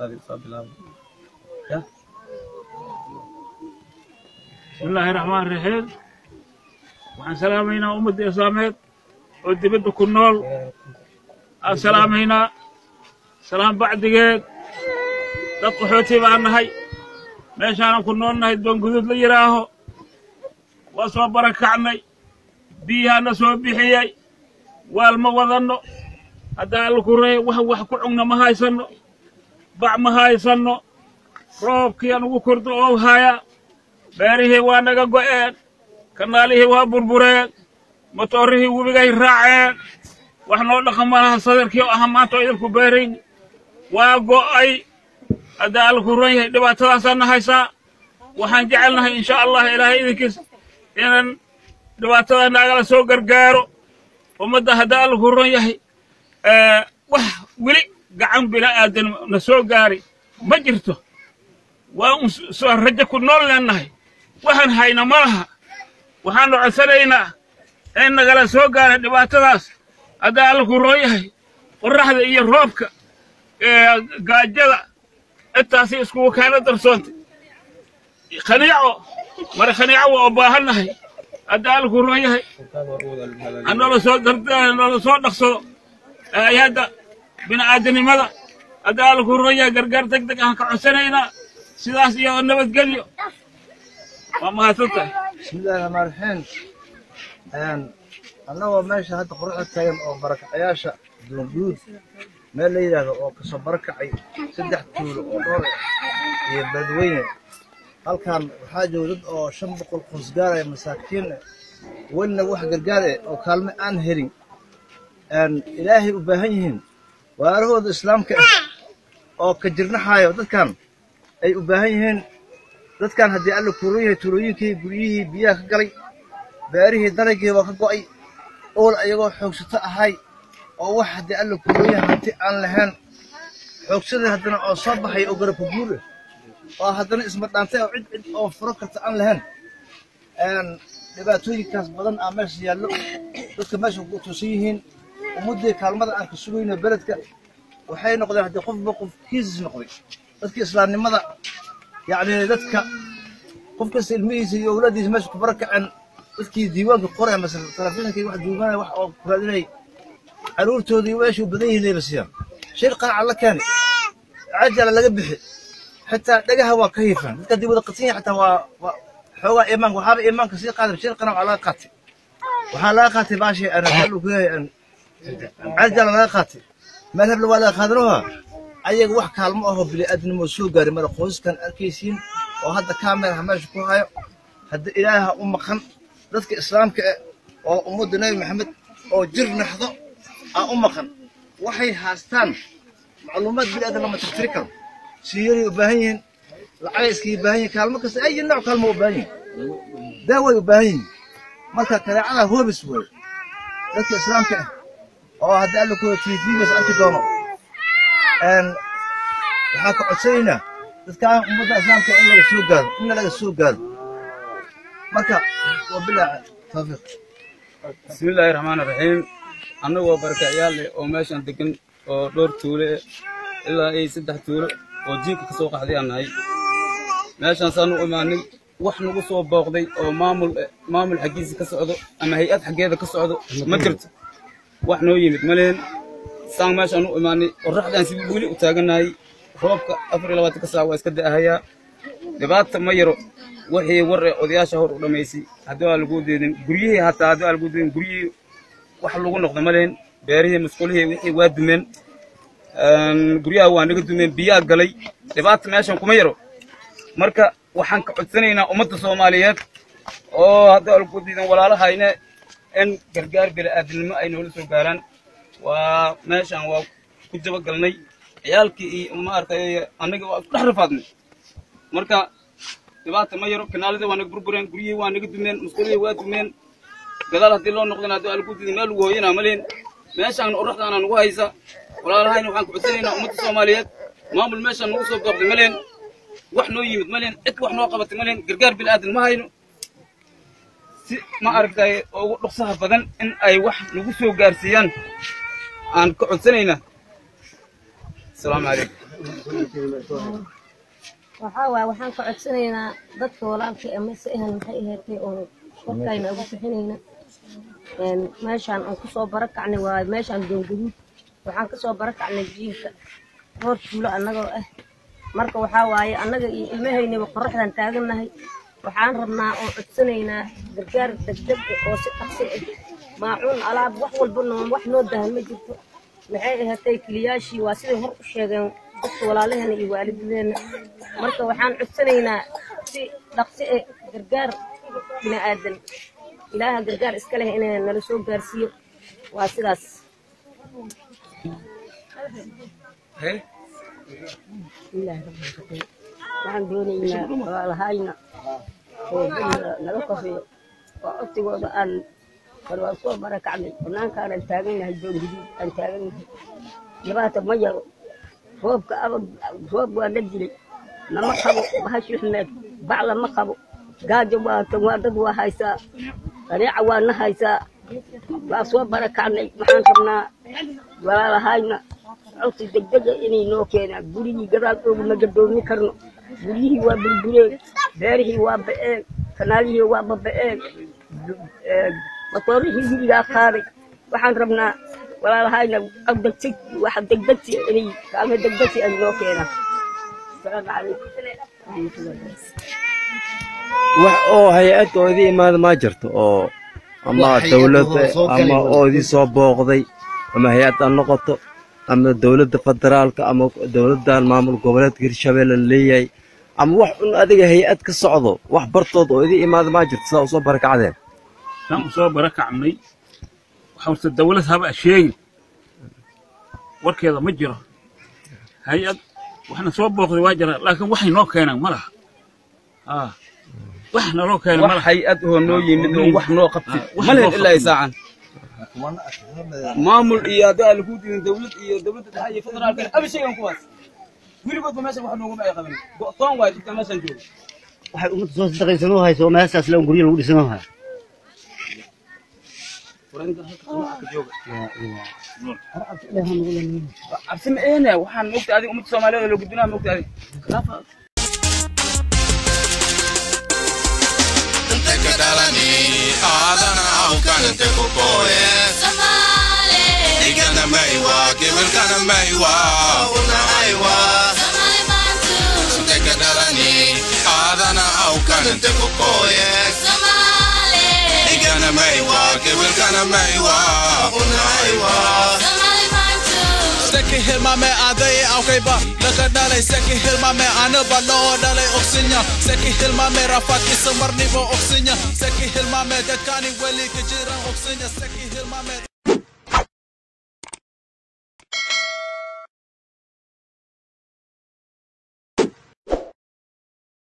adiga soo bilaabo ya بسم الله الرحمن الرحيم waxaan salaamaynaa ummadda islaameed oo dibadda ku nool aan salaamaynaa salaam bacdigeed dad qaxooti baan nahay meeshaanan ku nool nahay doonguduud la yidhaaho waa soo barakacnay biyahaana soo bixiyey waal ma wadanno haddaa alla ku reey wax wax ku cugna ma haysanno bac ma haysanno roobkii aan ugu kordo oo haya beerihii waa naga go'een kanaalihii waa burbureen motoorihii webigay raaceen wax noo dhaqan malaha sadarkii oo aha maanta oo idinku beerayn waa go'ay haddaa alla ku ron yahay dhibaatadaasaana haysaa waxaan jecelnahay insha allah ilaahay idinkiis inaan dhibaatada naagala soo gargaaro ummadda haddaa alla ku ron yahay wax weli gacan bila'aadan na soo gaari ma jirto waa un soo rajo ku nool leennahay waxaan hayna ma laha waxaannu codsanaynaa in nagala soo gaara dhibaatadaas haddaa alla ku roon yahay qorraxda iyo roobka gaajada intaasi iskugu keena darsoontay khaniico mare khaniico waa u baahannahay haddaa alla ku roon yahay hanoola soo noola soo dhaqsado hay-adda bini'aadanimada haddaa alla ku roon yahay gargaar deg deg aan ka codsanaynaa sidaas iyo nabadgelyo waa mahadsan tahay bismillahi raxmaan raxiim annagoo meesha hadda quruxda taagan oo barakacayaasha duunguud meel la yidhaahdo oo kasoo barakacay saddex tuulo oo dhowr iyo beledweyne halkan waxaa jooga dad oo shan boqol qoys gaaraya masaakiin ah welina wax gargaar eh oo kaalme aan helin ilaahay u baahan yihiin waarahooda islaamka ah oo ka jirnaxaayo dadkan ay u baahan yihiin dadkan haddii alla kuuran yahay tuulooyinkii guryihii biyaha ka galay beerihii dalagii waa ka go'ay ool ayagoo xoogsato ahay oo wax haddii alla kuuran yahay hanti aan lahayn xoogsadii haddana oo soo baxay oo garabka guur ah oo haddana ismadhaantay oo cid cid oo furo karta aan lahayn dhibaatooyinkaas badan aa meesha yaallo dadka meesha ku tuusan yihiin ummaddii kaalmada aan ka sugayno beledka waxay noqdeen haddii qofba qof kiisis noqday dadkii islaamnimada yacni dadka qof kasta ilmihiisa iyo awlaadiisa meesha ku barakaceen dadkii diiwaanka qoraya masala telefiinkii wax duubanaya wax oo ku raadinayay caruurtoodii meesha u badan yihiin layla siiyaan shir qanaca la keeni cajala laga bixi xitaa dhagaha waa ka hiifaan dadka haddii wada qadsan yahay xataa waa waa xoogaa iimaanka waxaaba iimaanka sii qaaday shir qanac waa laga qaatay waxaa laga qaatay baashii aan hadda ku yahay cajala laga qaatay meel hebla waa laga qaadanoha ayaga wax kaalmo ahoo bini'aadnimo soo gaari mara qoysaskan arkaysiin oo hadda kaameraha meesha ku hayo hadda ilaaha u maqan dadka islaamka ah oo ummadda nebi maxamed oo jir naxdo aa u maqan waxay haastaan macluumaad bini'aadan lama tirtiri karo siiyaray u baahan yihiin lacagay iskaga baahan yihiin kaalmo kasta ay nooc kaalmo u baahan yihiin daaway u baahan yihiin marka kareecada hoobis weeye dadka islaamka ah oo hadda alla kuwa tvgas arki doono waxaa ka codsanaynaa dadkaan ummadda islaamka in laga soo gaado inna laga soo gaado marka waa bilaa tawfiiq bismillaahi raxmaani raxiim annagoo barakacayaal leh oo meeshan degan oo dhowr tuule eh ilaa ay saddex tuulo oo jiinka ka soo qaxday aan nahay meeshaansaanu u imaanay wax nagu soo booqday oo maamul maamul xaggiisa ka socdo ama hay-ad xaggeeda ka socdo ma jirto wax noo yimid maleen saan meeshaan u imaanay qorraxdaan si weli u taagannahay roobka afar iyo labaatanka saac waa iska da'ahayaa dhibaata ma yaro wixii war ee odayaasha hor u dhammaysay haddii waa lagu deedin guryihii hataa haddii waa lagu deedin guryihii wax lagu noqdo ma lehen beerihii musqulihii wixii waa dumeen guryaha waa naga dumeen biyaa galay dhibaata meeshan kuma yaro marka waxaan ka codsanaynaa ummadda soomaaliyeed oo haddii waa lagu deedin walaalahayne in gargaar bini'aadinimo ay noola soo gaaraan waa meeshan waa ku jabagalnay ciyaalkii iyo maaragtay annaga waa isku dhex rafaadnay marka dhibaata ma yaro kanaalada waa naga burbureen guryihii waa naga dumeen musqulihii waa dumeen gadaal haddii loo noqdana haddii waa lagu didi meel lagu hooyanaa ma lehin meeshaan oraxdaana nagu haysa walaalahayna waxaan ku codsanaynaa ummadda soomaaliyeed maamul meeshaan nagu soo booqday ma lehin wax noo yimid ma lehin cid wax noo qabatay ma lehin gargaar bilaadan ma hayno si ma aragtay ugu dhuksaha badan in ay wax nagu soo gaarsiiyaan aan ka codsanaynaa asalaamu calaykum waxaa waaye waxaan ka codsanaynaa dadka walaalka amase ahan maxay ahaatay oon korkayna ugu bixinayna Een, meeshaan aan kusoo barakacnay waaye meeshaan doongaduud waxaan kasoo barakacnay jiilka roor tuulo annagoo ah marka waxaa waaye annaga iyo ilmahaynaba qoraxdaan taagannahay waxaan rabnaa oo codsanaynaa gargaar degdeg ah oo si dhaqsi ah maacuun alaab wax walba noo wax noo dahan ma jirto maxay ahaatay kiliyaashii waa siday hor u sheegeen dadka walaalaheena iyo waalidadeena marka waxaan codsanaynaa si dhaqsi ah gargaar bini aadan ilaaha gargaar iska leh inay nala soo gaarsiiyo waa sidaas bismillaahi rabbil caalamiin waxaan doonaynaa walaalahayna oo duniga naga koreeyo oo codsigooda aan bal waan soo barakacnay bannaankaanan taagannahay doonguduud aan taagannahay dhibaata ma yaro roobka abag roob waa la dilay nama qabo bahashi xumeed bacla ma qabo gaajo waa tan waa dad waa haysaa qaneeca waa na haysaa waa soo barakacnay waxaan rabnaa walaalahayna codsi degdega inay noo keenaan gurigii gadaal ooguma gadoomi karno guryihii waa burbureen beerihii waa ba'een kanaalihii waa baba'een matoorihii gurigaa qaaday waxaan rabnaa walaalahayna degdegsi waxa degdegsi inay kaalmo degdegsi ay noo keenaan asalaamu calaykum waraxmatullahi wax oo hay-ad oo idin imaada ma jirto oo ama Wax hay-ad dowladda oo soo ama galay oo idin soo booqday ama hay-ad ha noqoto ama dowladda federaalka ama dowladdan maamul goboleedka hirshabelle la leeyahay ama wax un adiga hay-ad ka socdo wax bartood oo idin imaada ma jirto sidaa usoo barakacdeen saan u soo barakacnay waxa horta dawlad haba sheegi warkeeda ma jiro hay-ad waxna soo booqday waa jira laakiin waxay noo keenaan ma laha Ah, wax naloo keenay ma wax laha hay-ad oo noo yimid oo wax noo qabtay Ah, wax ma noo lehen ilaa qabtay. saacan maamul iyo haddaa lagu dirin dawlad iyo dawladda dhexe iyo federaalka aba sheegan kuwaas weligoodba meeshan wax nooguma ay qaban go'toon waay dadka meeshan jooga waxay ummadda soo sadaqaysanoo hayso oo meeshaas le guryo lagu dhisanoo haya cabsi ma ehne waxaan mogta adiga ummadda soomaaliyeed oo la gudbinaa mogta adiga Tekadalani, adana aukan tekokoye. Igana meiwa, kivilkana meiwa, una aiwa. Tekadalani, adana aukan tekokoye. Igana meiwa, kivilkana meiwa, una aiwa. Seki hilmame adai aukaiba Laka dalai seki hilmame anaba loo dalai oksinya Seki hilmame rafat isamarni bo oksinya Seki hilmame dakani weli kejiran oksinya Seki hilmame